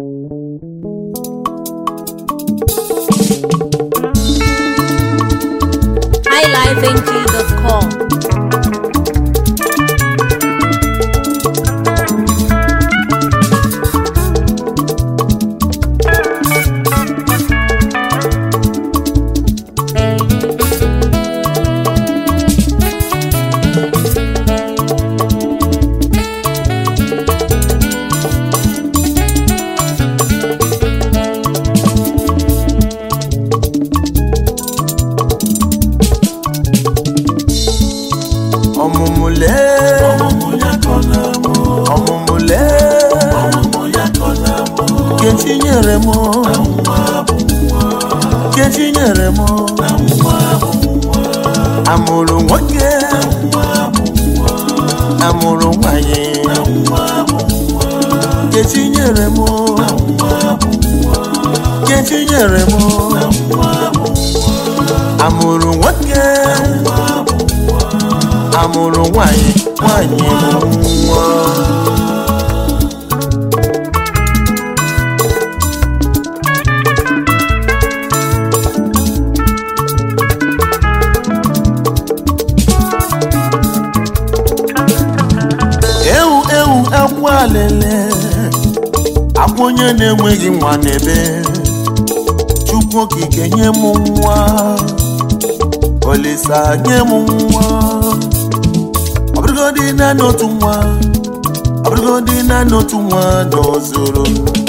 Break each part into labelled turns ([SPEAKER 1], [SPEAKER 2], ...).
[SPEAKER 1] highlifeng.com.
[SPEAKER 2] ọmụmụle ọmụmụle kechi nyere m kechi nyere m amụrụ nwoke amụrụ nwanyị kechi nyere m kechi nyere m amụrụ nwoke amụrụ nwanyị nwanyị nwa ewu ewu akwa alele akwa onye na-enweghị nwa n'ebe chukwu okike nye m nwa olisa nye m nwa ọ bụrụgodị naanị otu nwa ọ bụrụgodị naanị otu nwa dozuru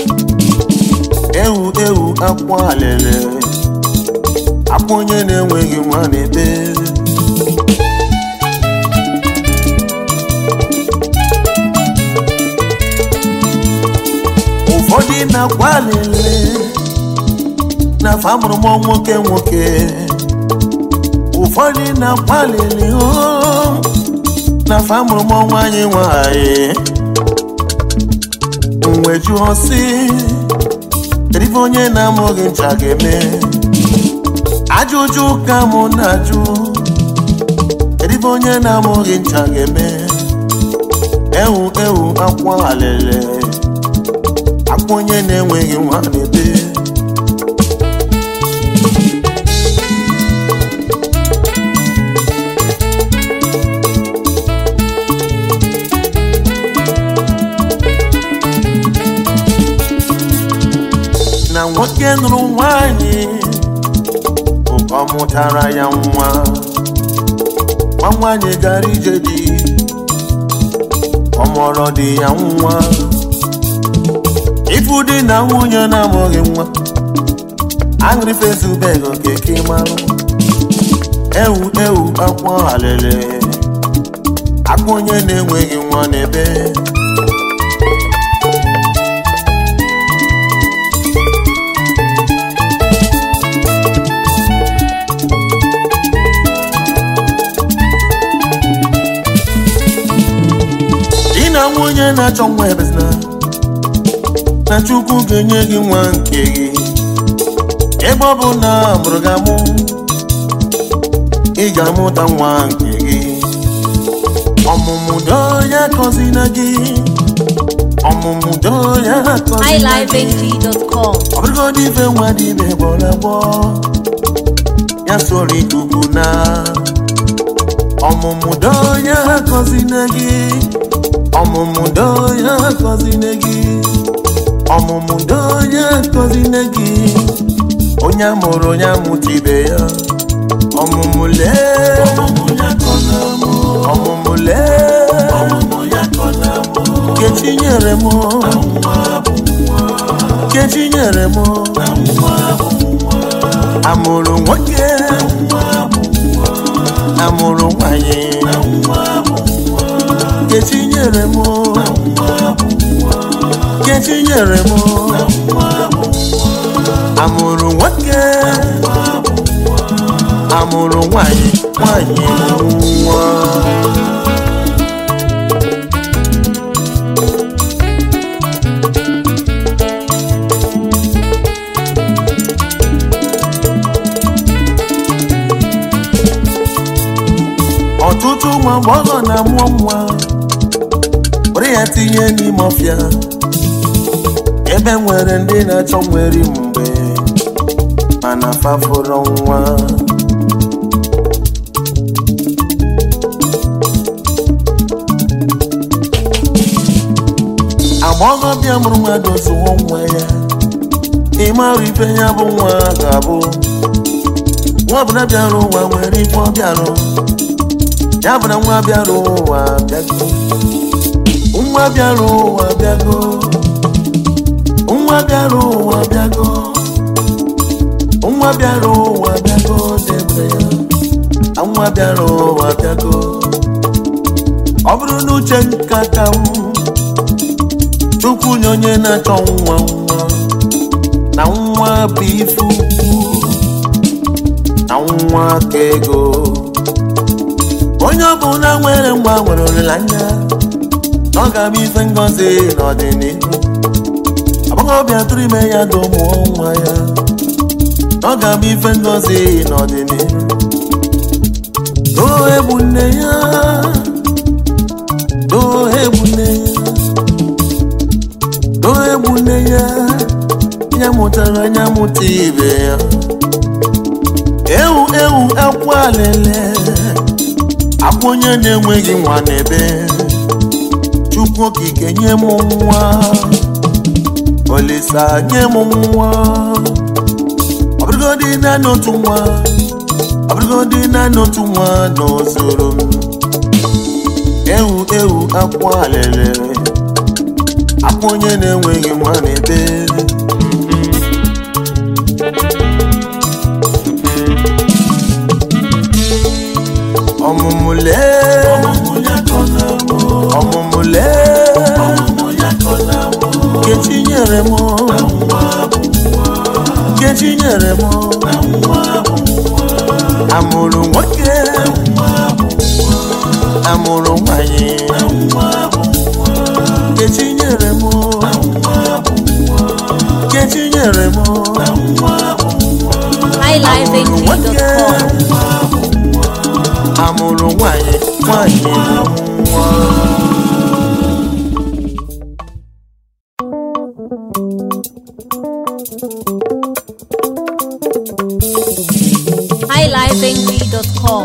[SPEAKER 2] ewu ewu akwa alele akwa onye na-enweghị nwa n'ebe ụfọdụ na-akwa alele n'afọ amụrụ m nwoke nwoke ụfọdụ na-akwa alele oo n'afọ amụrụ m nwanyị nwanyị mwe jụọ si kedu ife onye na-amụghị ncha ga-eme ajụjụ ka mụ na-ajụ kedu ife onye na-amụghị ncha ga-eme ewu ewu akwa alele akwa onye na-enweghị nwa na-ebe na nwoke nụrụ nwanyị ọ mụtara ya nwa nwa nwanyị gara ije dị ọ mụrụ dị ya nwa ifu dị na nwunye na-amụghị nwa aṅụrị fesubeg okeke marụ ewu ewu akwa alele akwa onye na-enweghị nwa n'ebe di na nwunye na-achọ nwa ebezina na chukwu ga-enye gị nwa nke gị ebe ọ bụ na amụrụ gị amụ ị ga-amụta nwa nke gị ọmụmụ doo ya kọzina gị ọmụmụ doo ya kọzina gị
[SPEAKER 1] highlifeng.com.
[SPEAKER 2] ọ bụrụgodị ife nwa dị ibe gbọrọ agbọ ya soro ikuku na ọmụmụ doo ya kọzina gị ọmụmụ doo ya kọzina gị ọmụmụ doo ya kọzina gị onye amụrụ onye amụta ibe ya ọmụmụ lee ọmụmụ lee kechi nyere m kechi nyere m amụrụ nwoke amụrụ nwanyị kechi nyere m kechi nyere m amụrụ nwoke amụrụ nwanyị nwanyị nwa ọtụtụ ụmụ agbọghọ na-amụọ nwa were ya tinye n'ime ọfịa ebe ebe nwere ndị na-achọ nwere mgbe mana fafụrụ nwa agbọghọbịa mụrụ nwa doziwo nwa ya ịmara ife ya bụ nwa ga-abụ nwa ọbụla bịara ụwa nwere ife ọ bịarụ ya bụ na nwa bịara ụwa bịago nwa bịara ụwa bịago nwa bịara ụwa bịago nwa bịara ụwa bịago debe ya nwa bịara ụwa bịago ọ bụrụ na uche nka ka m chukwu nye onye na-achọ nwa nwa na nwa bụ ife ukwu na nwa ka ego onye ọbụla nwere nwa nwere olileanya na ọ ga-abụ ife ngozi n'ọdịnihu agbọghọbịa tụrụ ime ya dị ụmụ nwa ya na ọ ga-abụ ife ngozi n'ọdịnihu doo egbu nne ya doo egbu nne ya doo egbu nne ya ya mụtara ya mụta ibe ya ewu ewu akwa lele akwa onye na-enweghị nwa n'ebe chukwu okike nye m nwa olisa nye m nwa ọ bụrụgodị naanị otu nwa ọ bụrụgodị naanị otu nwa n'ozoro m ewu ewu akwa lele akwa onye na-enweghị nwa n'ebe ọmụmụle ọmụmụle nkechi nyere m nkechi nyere m amụrụ nwoke amụrụ nwanyị nkechi nyere m nkechi nyere m
[SPEAKER 1] highlifeng.com
[SPEAKER 2] amụrụ nwanyị nwanyị bụ nwa
[SPEAKER 1] highlifeng.com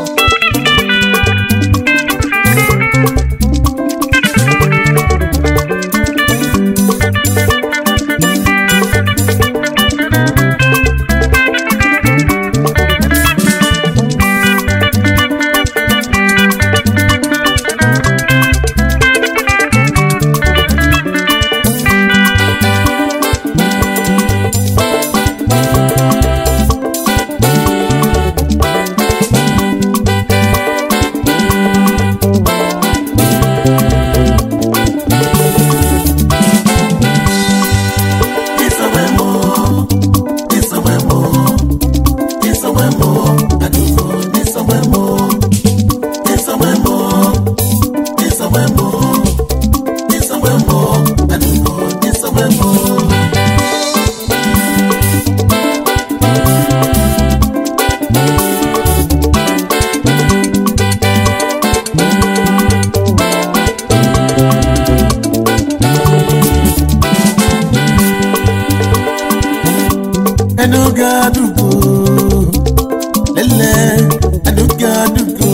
[SPEAKER 2] Enugadugo, lele, Enugadugo,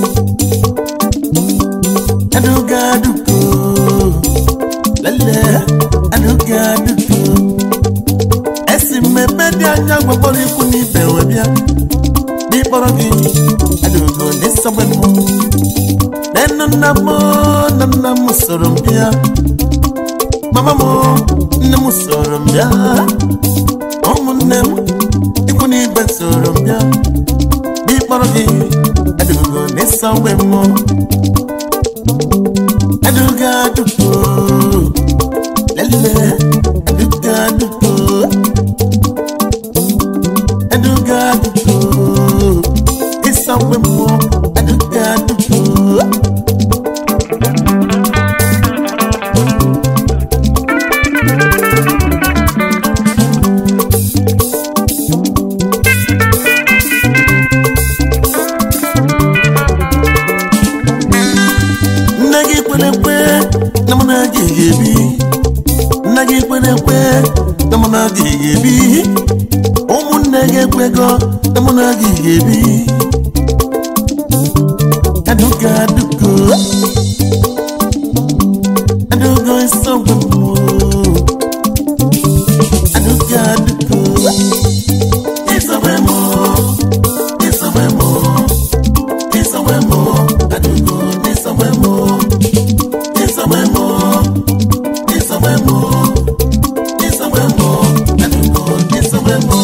[SPEAKER 2] Enugadugo, lele, Enugadugo. Esi mmemme dị anya gwakpọrọ ikwu n'ibe wee bịa, n'ịkpọrọ gị, Enugo n'ịsọgbe m. Nenu nna m, na nna m soro m bịa, mama m, nne m soro m bịa. ụmụnne m ikwu na ibe soro m bịa n'ịkpọrọ gị edugo n'ịsa mgbe m eduga dugo lele eduga dugo eduga dugo ịsa mgbe m eduga dugo nne gị kwere ekwe na mụ na gị ga-ebi nne gị kwere ekwe mụ na gị ga-ebi ụmụnne gị ekwego na mụ na gị ga-ebi aduga adugo adugo isogbe mụ aduga adugo isogbe mụ isogbe mụ isogbe mụ adugo isogbe mụ isogbe mụ isogbe mụ isogbe mụ adugo isogbe mụ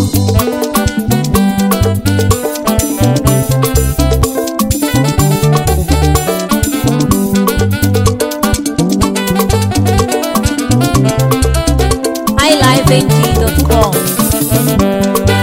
[SPEAKER 1] highlifeng.com.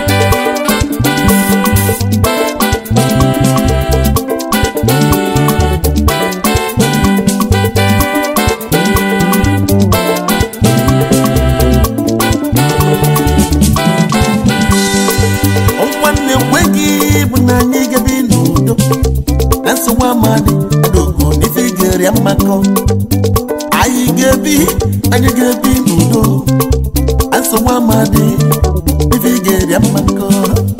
[SPEAKER 2] nwanne kweghị bụ na anyị gabi n'udo na nsogbu amadị adogo n'ife gere mmakọ anyị ga-ebi anyị ga-ebi n'udo na nsogbu amadị n'ife gere mmakọ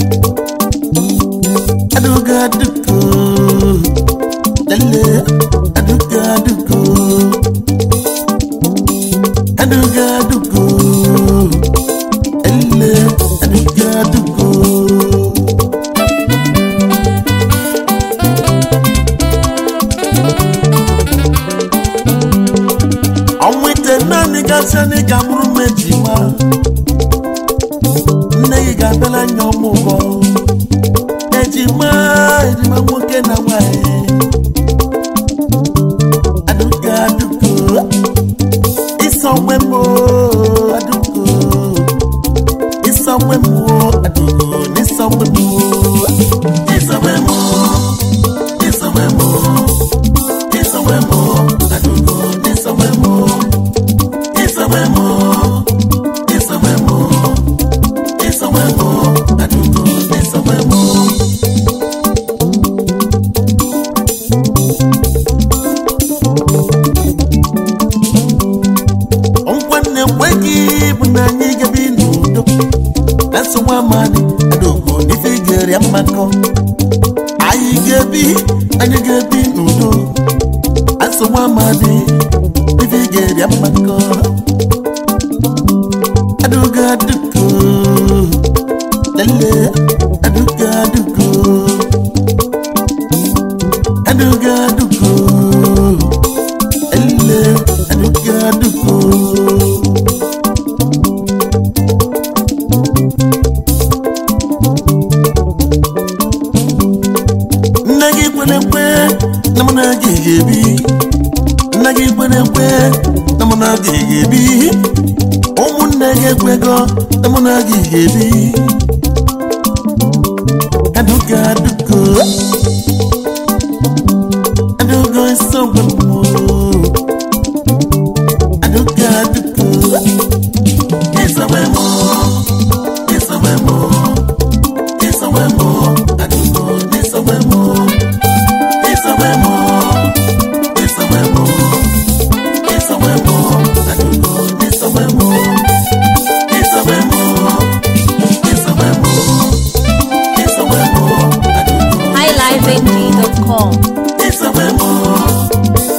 [SPEAKER 2] adogo adugo lele adogo adugo adogo adugo ele adogo adugo ọnwa ite naanị gasị anyị ga-amụrụ m ejima nne gị ga-abịala anya ọmụgwọ ejima ejima nwoke na nwanyị adugo adugo isonwe m oo, adugo isonwe m oo, adugo n'isonwe m oo. isonwe m oo, isonwe m oo. Isawemo, adugo, isawemo, isawemo, isawemo, isawemo, adugo, isawemo. Nwanne kweghị bụ na anyị gabi n'udo na nsogbu amadị adogo n'ife gere mmakọ anyị ga-ebi anyị ga-ebi n'udo nsogbu amadị ife ga-eri mmakọ adugo adugo lele adugo adugo adugo adugo ele adugo adugo nne gị kwere ekwe na mụ na gị ga-ebi nna gị kwere ekwe na mụ na gị ga-ebi ụmụnne gị ekwego na mụ na gị ga-ebi adugo adugo adugo isogbe mụ adugo adugo isogbe mụ isogbe mụ isogbe mụ adugo isogbe mụ isogbe mụ isogbe mụ isogbe mụ adugo isogbe mụ isogbe mụ isogbe mụ isogbe mụ adugo
[SPEAKER 1] highlifeng.com.
[SPEAKER 2] isogbe mụ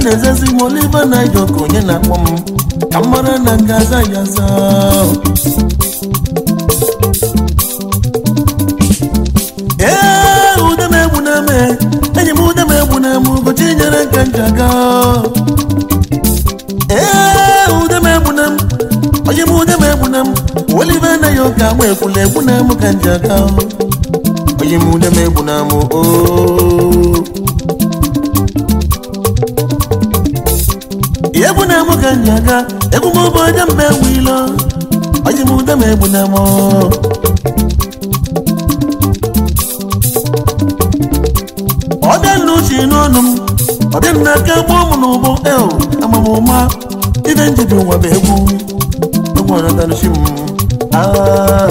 [SPEAKER 2] na-ezezi m olive na ka onye na-akpọ m ka m mara na ngaza ya za ee ude m egbu na eme enyi m ude m egbu na eme ụbọchị nyere nka njaga ee ude m egbu na m onye m ude m egbu na m olive anaghị ụka ma ekwula egbu na m ka njaga onye m ude m egbu na m oo egbu na m ka njaga egwu m bụ onye mba egwu ilo onye m ude m egbu na m ọ bịa n'uche n'ọnụ m ọ bịa n'aka gboo m n'ụbọ eo amamụma ibe njebi ụwa bụ egwu egwu ọnatanuchi m Ah.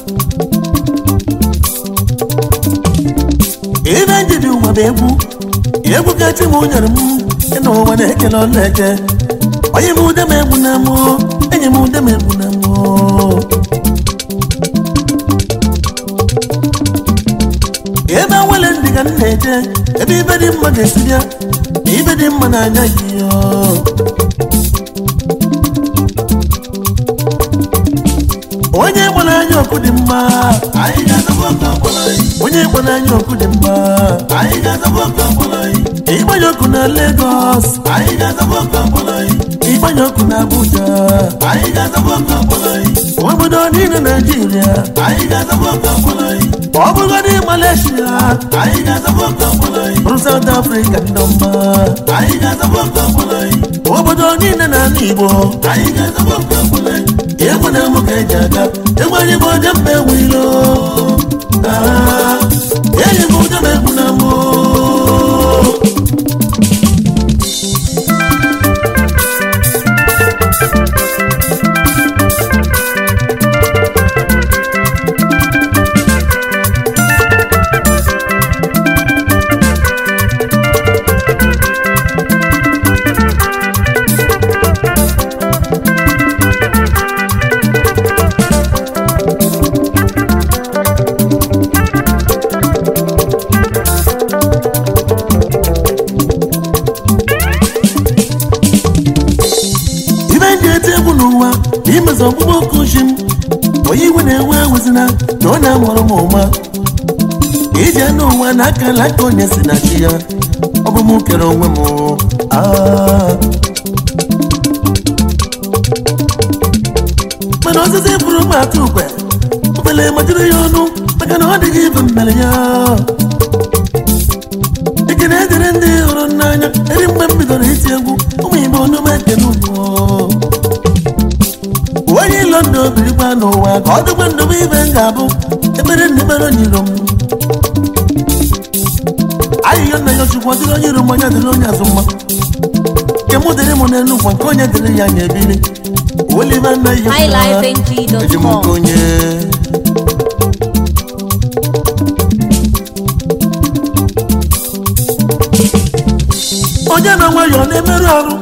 [SPEAKER 2] ibe njebi ụwa bụ egwu egwu kachi m nyere m ịna ụwa na-ekele ọla eke onye m ude m egwu na mụ enyi m ude m egwu na mụ ebe nwere ndị ka m na-eje ebe ibe dị mma ga-esi bịa na ibe dị mma n'anya gị onye gbara anya ọkụ dị mma onye gbara anya ọkụ dị mma ịgbanye ọkụ na Lagos ịgbanye ọkụ na Abuja obodo niile Naijiria ọ bụgodị Malaysia bụrụ South Africa ndị ọma obodo niile n'ala Igbo egwu na mụ ka eji aga egwu anyị bụ onye mba egwu ilo enyi m ụjọ na egwu na mụ ibe ndị eti egwu n'ụwa na imezi ọkpụkpọ oku ji m onye iwe na-ewe ewezina na ọ na-amụrụ m ụma ije n'ụwa na aka aka onye si na chi ya ọ bụ m kere onwe m Ah. mana osisi bụrụ m atụ ukwe obele majiri ya ọnụ maka na ọ dịghị ibe mmere ya ekene edere ndị hụrụ m n'anya eri mgbe m bidoro iti egwu ụmụ igbo onume ekene ugwu onye ilo ndụ obirikwa n'ụwa ka ọ dịkwa ndụ m ibe m ga-abụ ekpere ndị mere onye iro m ahịhịa nna ya chukwu dịrị onye iro m onye dịrị onye azụ mma nke mụ dịrị m n'elu ụwa nke onye dịrị ya anya ebiri olive nna ya eji m nke
[SPEAKER 1] highlifeng.com
[SPEAKER 2] onye onye na nwayọọ na-emerụ arụ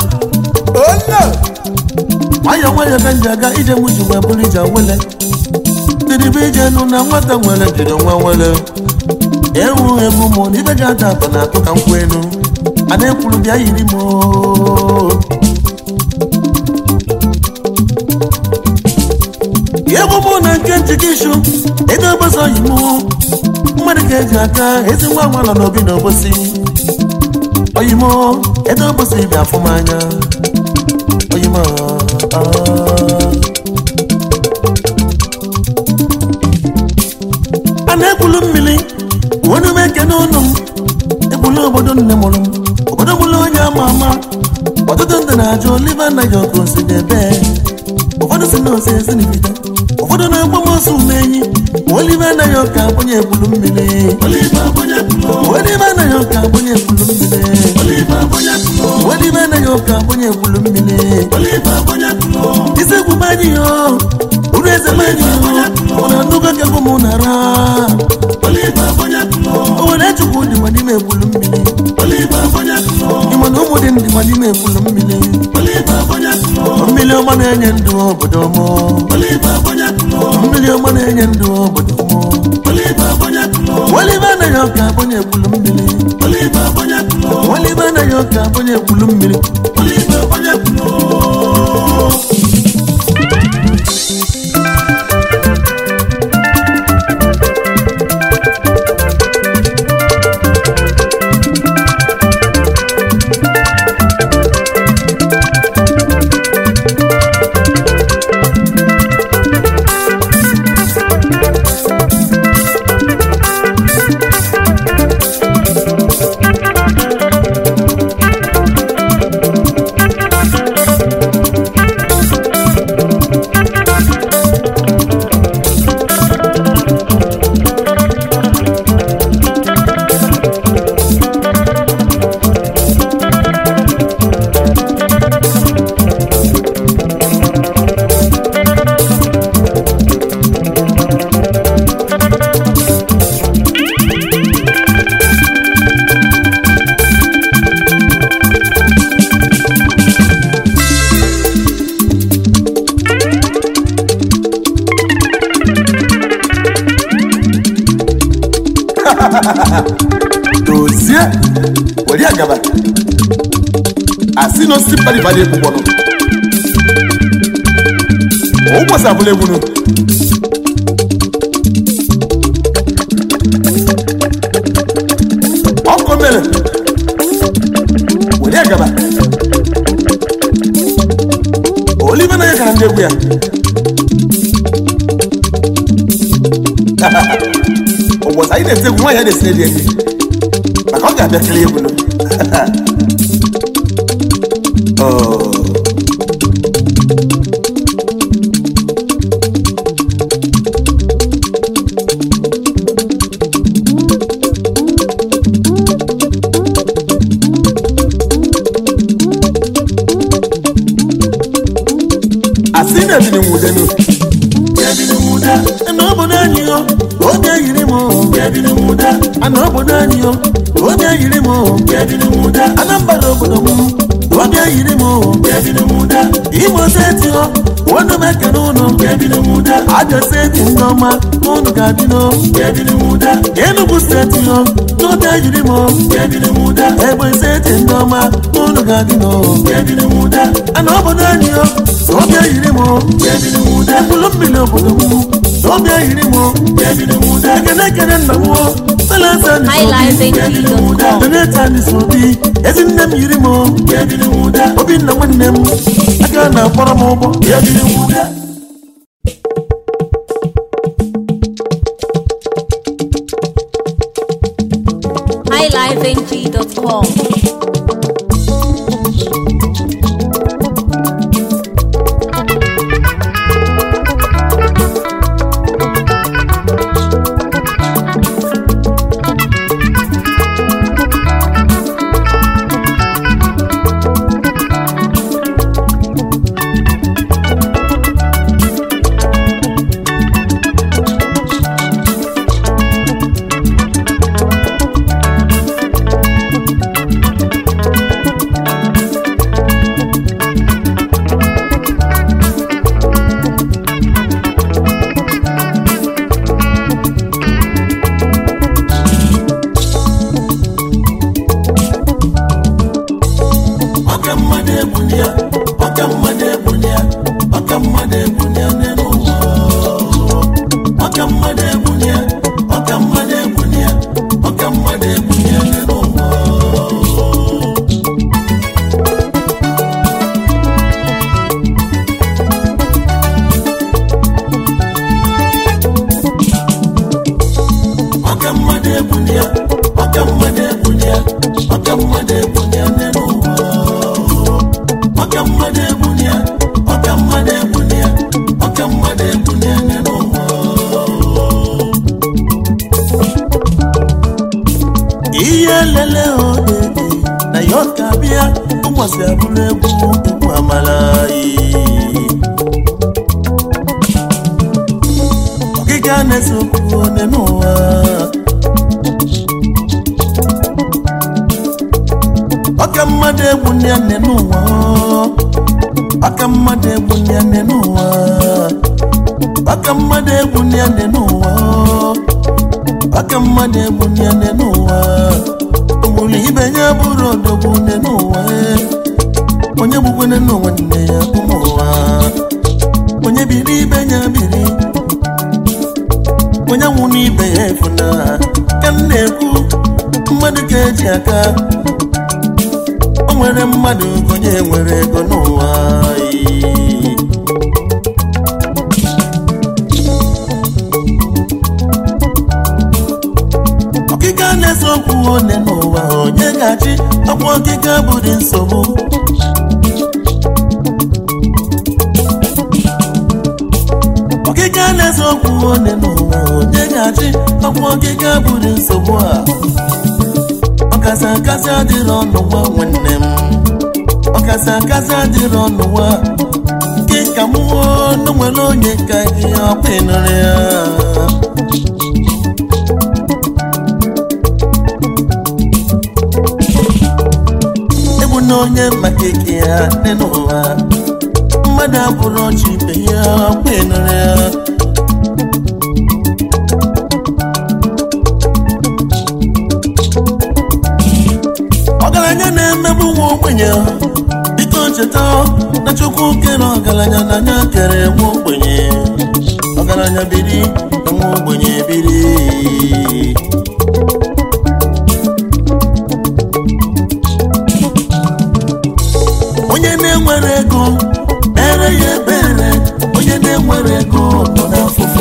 [SPEAKER 2] nwayọọ nwayọọ ka nji aga ije mụ ji wee bụrụ ije wele dịrịbe ije nụ na nwata nwere jiri nwa nwere ewu ewu mụ na ibe ga-ada atọ na atụ ka nkwụ elu a na-ekwuru bịa yiri m oo. egwu mụ na nke njikishu ego ọgbasa oyi mụ mmadụ ka eji aka ezi nwa nwa nọ n'obi na obosi oyimo ego ọgbasa ibe afụmanya oyimo a na-ekwulu mmiri wenu m ekene ụnụ m ekwulu obodo nne mụrụ m obodo mụrụ onye ama ama ọtụtụ ndị na-ajụ olive anaghị ọkụ osi n'ebe ụfọdụ si na ose ezinibite ụfọdụ na-agba m ọsọ ume enyi olive anaghị ọka agbanye ekwulu mmiri olive anaghị ọka agbanye ekwulu mmiri olive anaghị ọka agbanye ekwulu mmiri isi egwu anyị yo uru eze anyị yo ọ na-anụgo ka egwu m nara o nwere chukwu dịkwa n'ime ekwulu mmiri ịma na ụmụ dị ndịkwa n'ime ekwulu mmiri mmiri ọma na-enye ndụ obodo mụ mmiri ọma na-enye ndụ obodo mụ Olive anaghị ọka agbanye ekwulu mmiri Olive anaghị ọka onye kwulu mmiri olive onye kwulu dozie were agaba asị na osisi mkparịbara egbugbono ụbọchị abụla egbunu ọkụ mere were agaba olive na ya gara ndị egwu ya ụbọchị anyị na-ete egwu nwaanyị a na-esi edi edi maka ọ ga-abịa kele egwu nụ. Oh. asị na-ebini nwudenu ana obodo anyị yo oge yiri m ana obodo anyị yo oge yiri m anambra obodo m oge yiri m imo steeti yo unu m ekene ụnụ aja steeti ndị ọma unu ga-adị n'o enugu steeti yo n'oge yiri m egbe steeti ndị ọma unu ga-adị n'o ana obodo anyị yo oge yiri m mkpụrụ mmiri obodo m oge yiri m ekene ekene nna m
[SPEAKER 1] highlifeng.com
[SPEAKER 2] donetanisobi ezi nne m yiri m obinna nwanne m aka na-akpọrọ m ụgbọ
[SPEAKER 1] highlifeng.com
[SPEAKER 2] ọka mmadụ egbuni ya ọka mmadụ egbuni ya ọka mmadụ egbuni ya n'elu ụwa ọka mmadụ egbuni ya ọka mmadụ egbuni ya ọka mmadụ egbuni ya n'elu ụwa ọka mmadụ egbuni ya ọka mmadụ egbuni ya ọka mmadụ egbuni ya n'elu ụwa ọka mmadụ egbuni ya ọka mmadụ egbuni ya ọka mmadụ egbuni ya n'elu ụwa ihe lele odede na ya ọka bịa ụmụsị abụrụ egwu egwu amala ọgịga na-ese okwu one n'ụwa ọka mmadụ egwu ndị nne n'ụwa ọka mmadụ egwu ndị nne n'ụwa ọka mmadụ egwu ndị nne n'ụwa ọka mmadụ egwu ndị nne n'ụwa ụmụ gburu ibe ya bụrụ odogwu nne n'ụwa ee. onye gbukwene n'ụwa nne ya ụmụ ụwa onye biri ibe ya biri onye nwụ n'ibe ya efuna ka m na-ekwu mmadụ ka eji aka o nwere mmadụ onye nwere ego n'ụwa ee. ọkịka na-ese okwu one n'ụwa onye ga-achị ọkwa ọkịka bụrụ nsogbu ọkịka na-ese okwu one n'ụwa onye ga-achị ọkwa ọkịka bụrụ nsogbu a ọkasị akasị adịrị ọnụ nwa nwanne m ọkasị akasị adịrị ọnụ nwa nke ka mụ ọnụ nwere onye ka gị ọkwa ịnụrụ ya egbu na onye maka ike ya dị n'ụwa mmadụ abụrụ ọchị ibe ya kwenụrụ ya ọgaranya na-emegbu nwa ogbenye biko cheta na chukwu kere ọgaranya na anya kere nwa ogbenye ọgaranya biri na nwa ogbenye biri onye na-enwere ego ere ya ebere onye na-enwere ego nọ n'afụfụ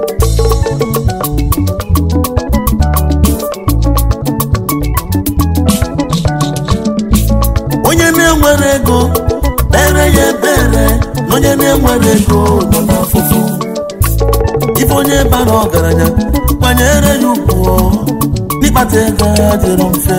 [SPEAKER 2] onye na-enwere ego ere ya ebere na onye na-enwere ego nọ n'afụfụ ife onye bara ọgaranya kwanyere ya ugwu n'ịkpata ego adịrọ mfe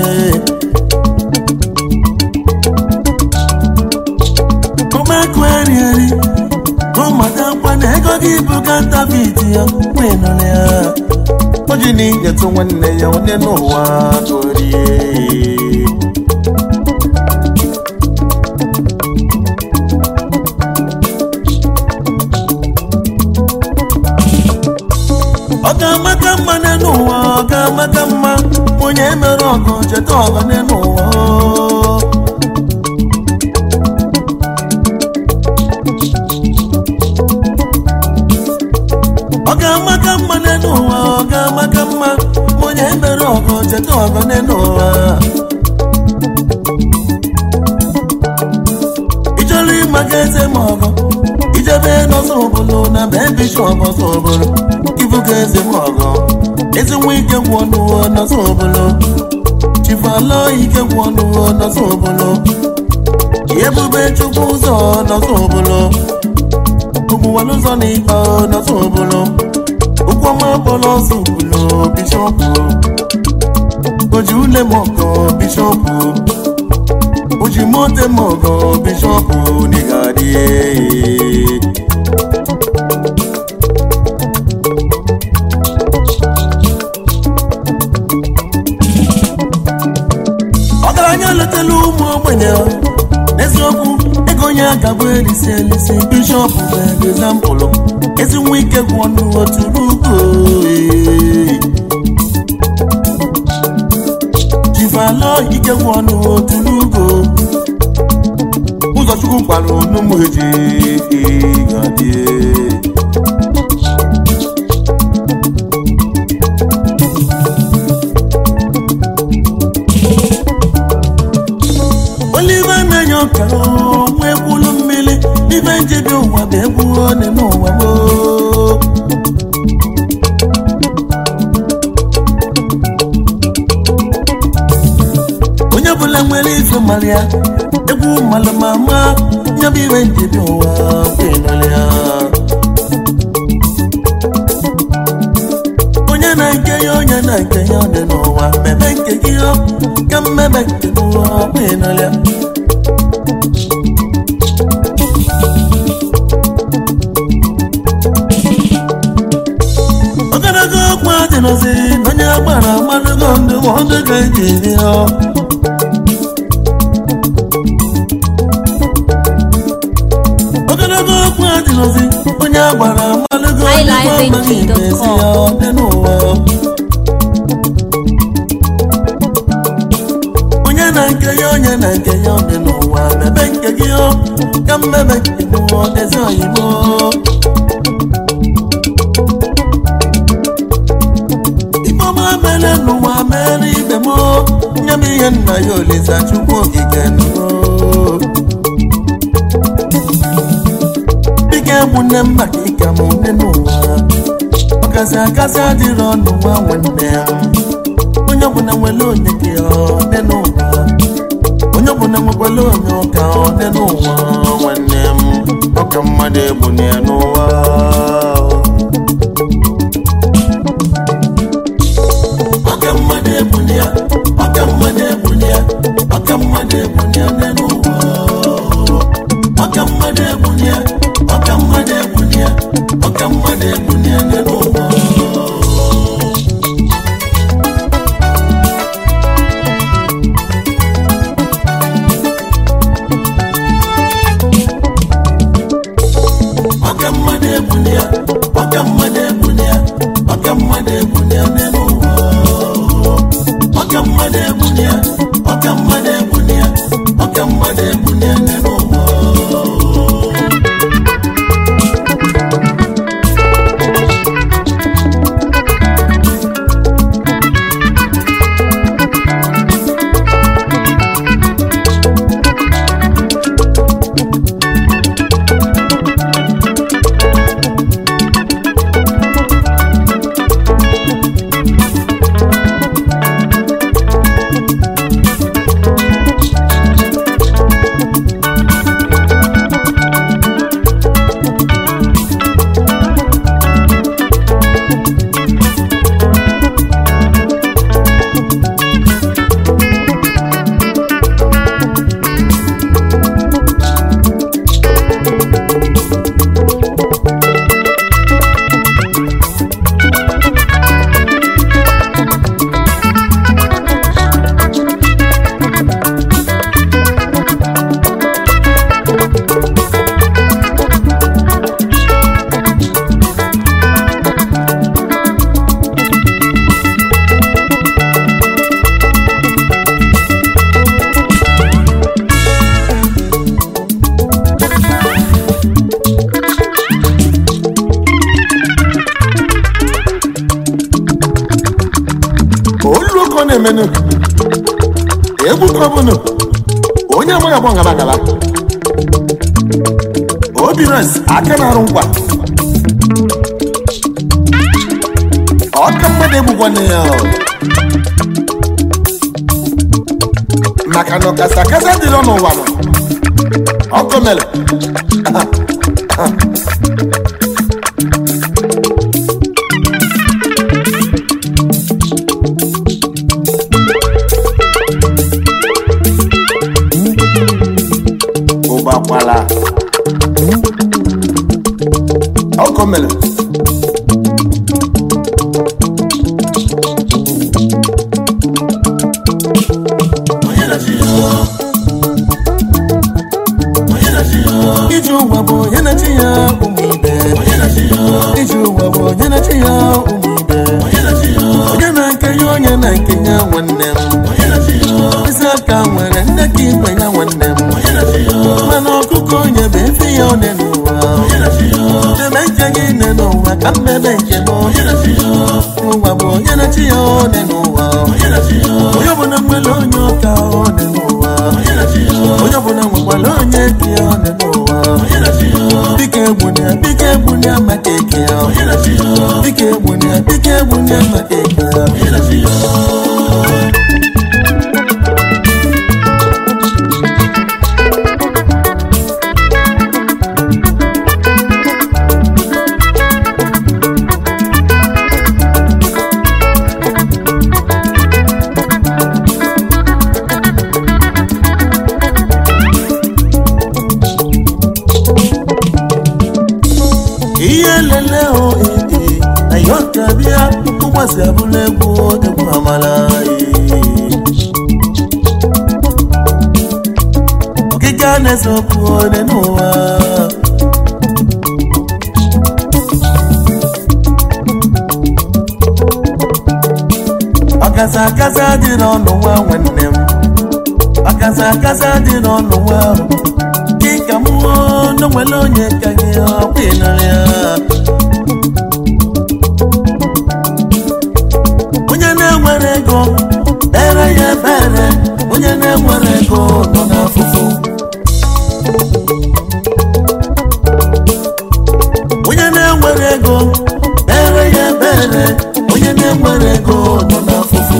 [SPEAKER 2] ụmụaka eri eri ụmụaka nkwa na ego gị bụ kantavit ya kwenụrụ ya o ji na inyetụ nwanne ya onye n'ụwa gorie ọ ga-amaka mma n'ụwa ọ ga-amaka mma onye mere ọgụ cheta ọgụ n'ụwa ọ ga-amaka mma n'ụwa ọ ga-amaka mma onye mere ọgụ cheta ọgụ n'ụwa ịchọrọ ịmaka eze ma ọgụ ijebe n'ọsọ obodo na be bishọp ọsọ obodo ibuga eze ma ọgụ ezi nwa ike gwụ ọnụwo n'ọsọ obodo chifalọ ike gwụ ọnụwo n'ọsọ obodo ebube chukwu ụzọ n'ọsọ obodo ụmụnwale ụzọ na ikpe n'ọsọ obodo ụkwụ ọma bọlọ ọsọ obodo bishọpụ oji ule mọgọ bishọpụ oji mote mọgọ bishọpụ n'ịgadị ọgaranya letela ụmụ ogbenye n'eziokwu ego onye agabụ elisi elisi bishọp bụ egzampụlụ ezi nwa ike gwụ ọnụ otu n'ugo jifalọ ike gwụ ọnụ otu n'ugo ụzọchukwu kwara onumuji gadie olive na-enye ọka nwa ekwulu mmiri ibe njebi ụwa bụ egwu one n'ụwa gboo onye ọbụla nwere ife mara ya egwu mmalụ ma ma nyabụ ibe njebi ụwa kwenere ya onye na-nke ya onye na-nke ya ọ dị n'ụwa mmebe nke gị ọ ka mmebe nke n'ụwa kwenere ya ogologo okwu adịrọzi onye agbara agbadogo ndụmọdụ ga-eji eri ya ogologo okwu adịrọzi onye agbara agbadogo ndụmọdụ ga-esi ya dị n'ụwa mmemme nke gị o ka mmemme nke m o ezi oyibo ifeọma mere n'ụwa mere ibe m o nye m ihe nna ya olisa chukwu okike nụ dịka egwu nne m maka ịka m nne n'ụwa ọkasị akasị adịrị ọnụ nwa nwanne ya onye ọbụla nwere onye gị ọdị n'ụwa onye ọbụla nwekwara onye ụka ọdị n'ụwa nwanne m ọka mmadụ egbu na ya n'ụwa ọka mmadụ egbu na ya ọka mmadụ egbu na ya ọka mmadụ egbu na ya nne n'ụwa ọka mmadụ egbu na ya ọka mmadụ egbu na ya ọka mmadụ egbu na ya nne n'ụwa ọka mmadụ egbuni ya ọka mmadụ egbuni ya ọka mmadụ egbuni ya n'elu ụwa ọka mmadụ egbuni ya ọka mmadụ egbuni ya ọka mmadụ egbuni ya n'elu ụwa olu oke ọ na-emenụ egwu ka ọ bụnụ onye amaghị agba ngala ngala obi res aka na-arụ nkwa ọka mmadụ egbukwana ya ọ. maka na ọkasa akasa dịrị n'ụwa nọ ọkụ mere ụgbakwala ọkụ mere iji ụwa bụ onye na-achị ya ụmụ ibe iji ụwa bụ onye na-achị ya ụmụ ibe onye na nke ya onye na nke ya nwanne m isi aka nwere nne ka ibe ya nwanne m mana ọkụkọ onye bụ efi ya one n'ụwa eme nke gị nne n'ụwa ka mmebe nke m ụwa bụ onye na-achị ya one n'ụwa onye ọbụla nwere onye ụka one n'ụwa onye ọbụla nwekwara onye eke ya one n'ụwa biko egbunia biko egbunia maka eke ya biko egbunia biko egbunia maka eke ya ihe lele o ee ayọka bịa ụgbọsi abụla egwu egwu amala okike a na-ese okwu ole n'ụwa ọkasa akasa dị n'ọnụ nwa nwanne m kaza kaza dị n'ọnụ nwa dịka mmụọ n'onwere onye ka gị ọkwa ịnara ya onye na-enwere ego ere ya ebere onye na-enwere ego nọ n'afụfụ onye na-enwere ego ere ya ebere onye na-enwere ego nọ n'afụfụ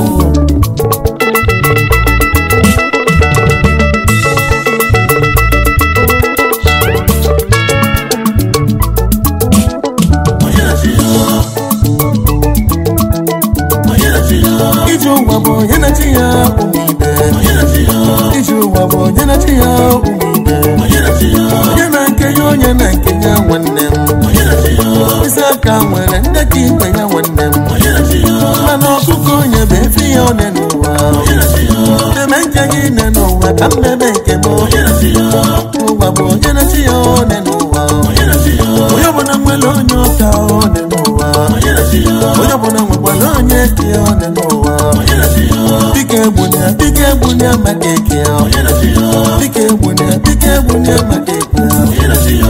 [SPEAKER 2] ije ụwa bụ onye na-achị ya ụmụ ibe ije ụwa bụ onye na-achị ya ụmụ ibe onye na nke ya onye na nke ya nwanne m mkpịsị aka nwere nne ka ikpe ya nwanne m mana ọkụkọ onye bụ efi ya one n'ụwa eme nke gị ne n'ụwa ka mmebe nke m ụwa bụ onye na-achị ya one n'ụwa onye ọbụla nwere onye ụka one n'ụwa onye ọbụla nwekwara onye eke ya one n'ụwa dịka egbunya dịka egbunya maka eke ya dịka egbunya dịka egbunya maka eke ya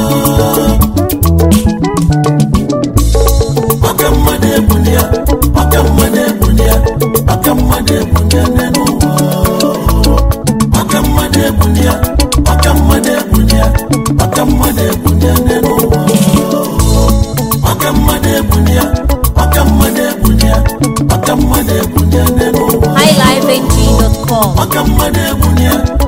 [SPEAKER 2] maka mmadụ egbunya maka mmadụ egbunya maka mmadụ egbunya n'ụwa maka mmadụ egbunya maka mmadụ egbunya maka mmadụ egbunya n'ụwa maka mmadụ egbunya maka mmadụ egbunya maka mmadụ egbunya n'ụwa
[SPEAKER 1] highlifeng.com
[SPEAKER 2] maka mmadụ egbunya